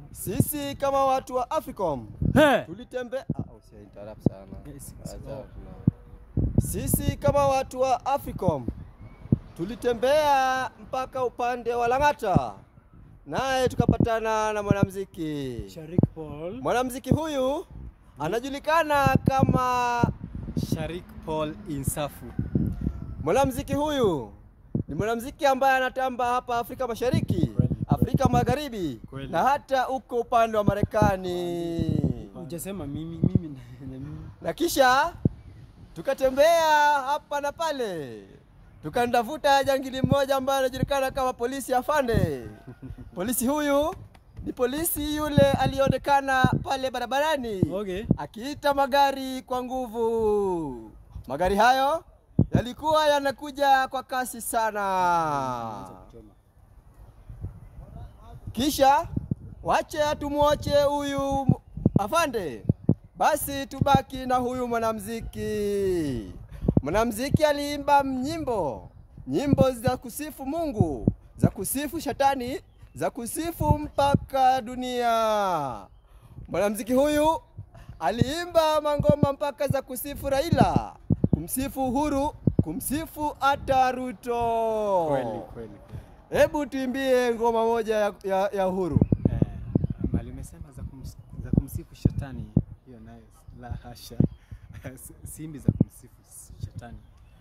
Sisi kama watu wa Africom He. tulitembea ah, usi interrupt sana. Yes, Acha, oh. tuna- Sisi kama watu wa Africom tulitembea mpaka upande wa Lang'ata, naye tukapatana na mwanamuziki. Sharik Paul. Mwanamuziki huyu anajulikana kama Sharik Paul Insafu. Mwanamuziki huyu ni mwanamuziki ambaye anatamba hapa Afrika Mashariki, Kweli, Afrika Magharibi Kweli. na hata huko upande wa Marekani. Hujasema mimi mimi na na mimi. Na kisha tukatembea hapa na pale, tukandavuta jangili mmoja ambaye anajulikana kama polisi afande. Polisi huyu ni polisi yule aliyeonekana pale barabarani Okay. akiita magari kwa nguvu. Magari hayo yalikuwa yanakuja kwa kasi sana. Kisha wache tumwache huyu afande, basi tubaki na huyu mwanamuziki. Mwanamuziki aliimba nyimbo, nyimbo za kusifu Mungu, za kusifu shetani, za kusifu mpaka dunia. Mwanamuziki huyu aliimba mangoma mpaka za kusifu Raila, kumsifu Uhuru, kumsifu hata Ruto. Kweli kweli. Hebu tuimbie ngoma moja ya, ya, ya Uhuru. Eh, mali umesema za, kums, za kumsifu shetani, hiyo nayo la hasha, Si- simbi za kumsifu shetani.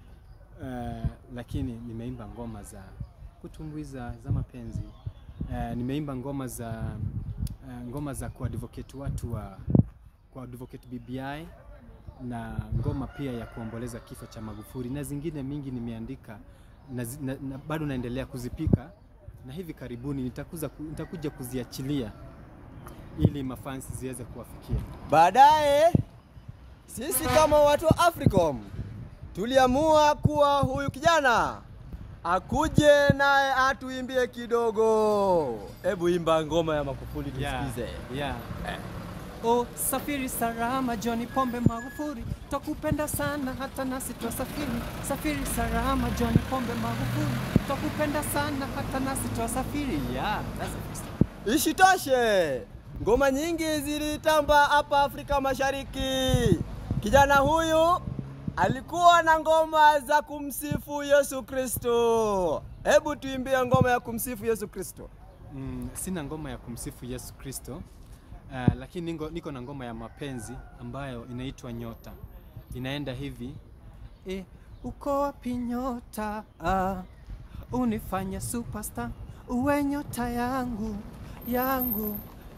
Eh, lakini nimeimba ngoma za kutumbuiza za mapenzi. Eh, nimeimba ngoma za eh, ngoma za kuadvocate watu wa kuadvocate BBI na ngoma pia ya kuomboleza kifo cha Magufuli na zingine mingi nimeandika na, zi- na, na bado naendelea kuzipika na hivi karibuni nitakuza, ku- nitakuja kuziachilia ili mafansi ziweze kuwafikia. Baadaye sisi kama watu wa Africom tuliamua kuwa huyu kijana akuje naye atuimbie kidogo. Hebu imba ngoma ya Magufuli tusikize. yeah. O safiri salama John Pombe Magufuli, twakupenda sana hata nasi twasafiri. Safiri salama John Pombe Magufuli, twakupenda sana hata nasi twasafiri. Yeah, that's the first time. Ishitoshe, ngoma nyingi zilitamba hapa Afrika Mashariki. Kijana huyu alikuwa na ngoma za kumsifu Yesu Kristo. Hebu tuimbie ngoma ya kumsifu Yesu Kristo. Mm, sina ngoma ya kumsifu Yesu Kristo uh, lakini niko, niko na ngoma ya mapenzi ambayo inaitwa Nyota. Inaenda hivi e, uko wapi nyota ah, unifanye superstar uwe nyota yangu yangu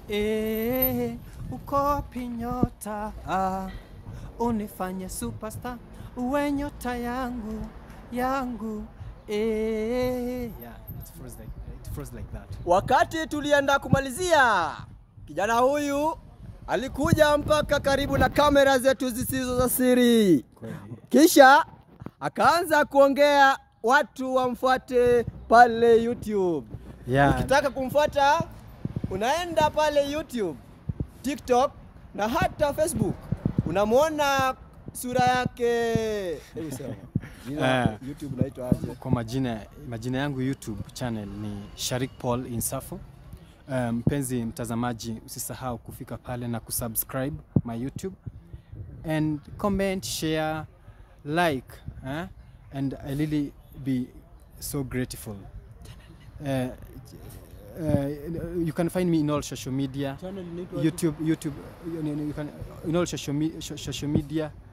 e, uko wapi nyota ah, unifanye superstar uwe nyota yangu yangu e, yeah, it flows like, it flows like that. Wakati tulienda kumalizia, kijana huyu alikuja mpaka karibu na kamera zetu zisizo za siri, kisha akaanza kuongea watu wamfuate pale YouTube. Yeah. Ukitaka kumfuata unaenda pale YouTube, TikTok na hata Facebook, unamwona sura yake. Hebu sema jina Eh. YouTube unaitwa aje? Kwa majina, majina yangu YouTube channel ni Sharik Paul Insafu. Eh, Mpenzi mtazamaji, usisahau kufika pale na kusubscribe my YouTube and comment, share, like eh? and I really be so grateful. Uh, uh, you can find me in all social media. YouTube, YouTube, you, you can in all social, me, social media